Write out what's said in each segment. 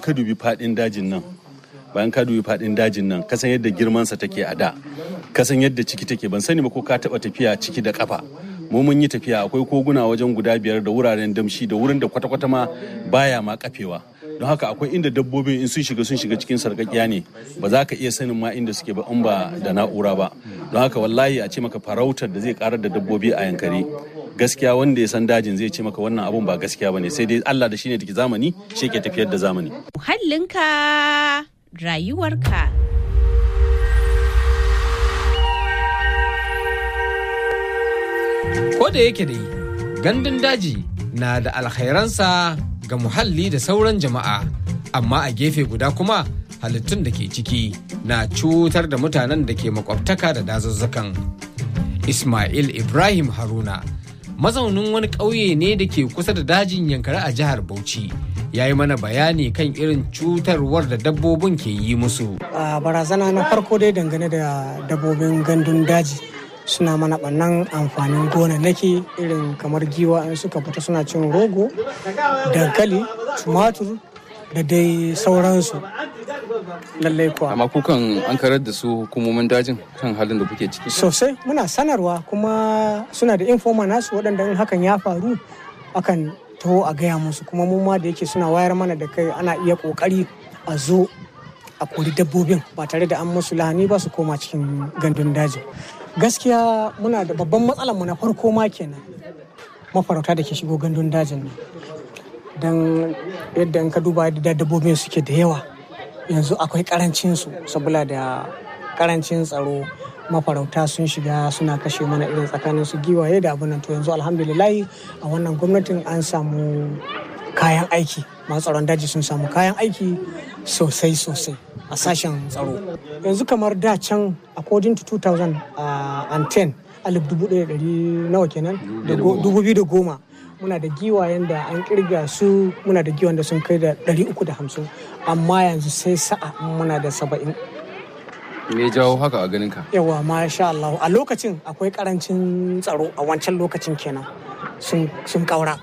ka dubi fadin dajin nan bayan ka dubi fadin dajin nan kasan yadda girmansa take a da kasan yadda ciki take ban sani ba ko ka taba tafiya ciki da kafa mu mun yi tafiya akwai koguna wajen guda biyar da wuraren damshi da wurin da kwata-kwata ma baya ma kafewa don haka akwai inda dabbobin in sun shiga sun shiga cikin sarƙaƙiya ne ba za ka iya sanin ma inda suke ba in ba da na'ura ba don haka wallahi a ce maka farautar da zai karar da dabbobi a yankari gaskiya wanda ya san dajin zai ce maka wannan abun ba gaskiya bane sai dai Allah da shine da zamani shi ke tafiyar da zamani muhallinka rayuwarka Ko da yake dai gandun daji na da alkhairansa ga muhalli da sauran jama'a, amma a gefe guda kuma halittun da ke ciki na cutar da mutanen da ke makwabtaka da dazuzzukan. Ismail Ibrahim Haruna, mazaunin wani ƙauye ne da ke kusa da dajin yankari a jihar Bauchi. ya yi mana bayani kan irin cutarwar da dabbobin ke yi musu. A barazana na farko dai dangane da dabbobin gandun daji suna mana ɓannan amfanin gonannaki irin kamar giwa in suka fita suna cin rogo, dankali, tumatur da dai sauransu. Lallai kuwa. Amma kukan an karar da su hukumomin dajin kan halin da kuke ciki. Sosai muna sanarwa kuma suna da informa nasu waɗanda in hakan ya faru akan taho a gaya musu kuma mu ma da yake suna wayar mana da kai ana iya kokari a zo a kori dabbobin ba tare da an musu lahani ba su koma cikin gandun daji gaskiya muna da babban matsalar mu na farko ma kenan mafarauta da ke shigo gandun dajin nan don yadda in ka duba da dabbobin suke da yawa yanzu akwai karancin su saboda da karancin tsaro mafarauta sun shiga suna kashe mana irin tsakanin su giwaye da abin nan to yanzu alhamdulillahi a wannan gwamnatin an samu kayan aiki masu tsaron daji sun samu kayan aiki sosai sosai a sashen tsaro yanzu kamar da can according to 2010 alif dubu ɗaya ɗari nawa kenan dubu biyu da goma muna da giwayen da an kirga su muna da giwayen da sun kai da ɗari uku da hamsin amma yanzu sai sa'a muna da saba'in Me jawo haka a ganin ka? yawa masha Allah a lokacin akwai karancin tsaro a wancan lokacin kenan sun kaura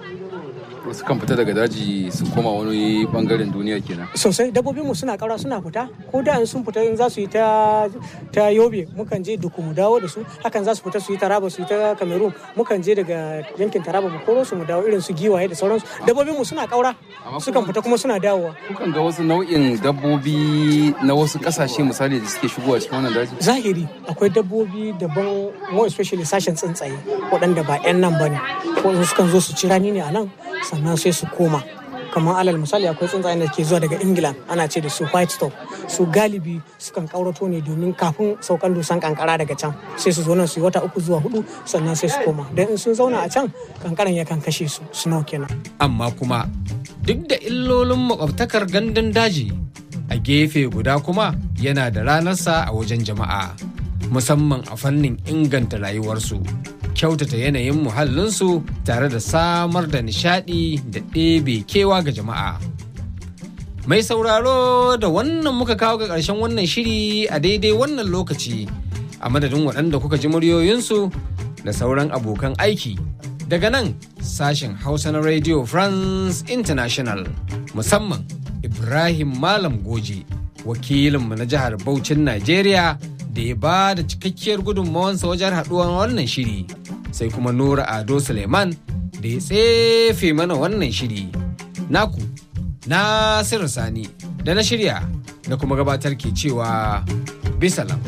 Wasu kan fita daga daji su koma wani bangaren duniya kenan. sosai dabbobin mu suna kaura suna fita ko da in sun fita in za su yi ta ta yobe mukan je duku mu dawo da su hakan za su fita su yi taraba su yi ta cameroon mukan je daga yankin taraba mu koro su mu dawo irin su giwaye da sauransu dabbobin mu suna kaura sukan fita kuma suna dawowa Kukan ga wasu nau'in dabbobi na wasu kasashe misali da suke shigowa cikin wannan daji. zahiri akwai dabbobi daban more especially sashen tsuntsaye waɗanda ba 'yan nan ba ne ko sukan zo su ci rani ne a nan sannan sai su koma kamar alal misali akwai tsuntsayen da ke zuwa daga ingila ana ce da su white stop su galibi sukan kaurato ne domin kafin saukan dusan kankara daga can sai su zo nan su yi wata uku zuwa hudu sannan sai su koma don in sun zauna a can kankaran yakan kashe su snow kenan Amma kuma duk da illolin makwabtakar gandun daji a gefe guda kuma yana da ranarsa a wajen jama'a musamman a fannin inganta rayuwarsu kyautata yanayin muhallinsu tare da samar da nishadi da ɗebe kewa ga jama'a mai sauraro da wannan muka kawo ga ƙarshen wannan shiri a daidai wannan lokaci a madadin waɗanda kuka ji muryoyinsu da sauran abokan aiki daga nan sashen hausa na radio france international musamman ibrahim malam goje wakilinmu na jihar Bauchin Najeriya da ya ba da cikakkiyar gudunmawansa wajen haɗuwar wannan shiri sai kuma Nura Ado Suleiman da ya tsefe mana wannan shiri. Naku, Nasiru Sani da na shirya da kuma gabatar ke cewa bisalam.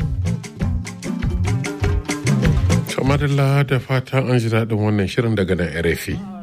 Kamarilla da fatan an ji daɗin wannan shirin daga nan RFI.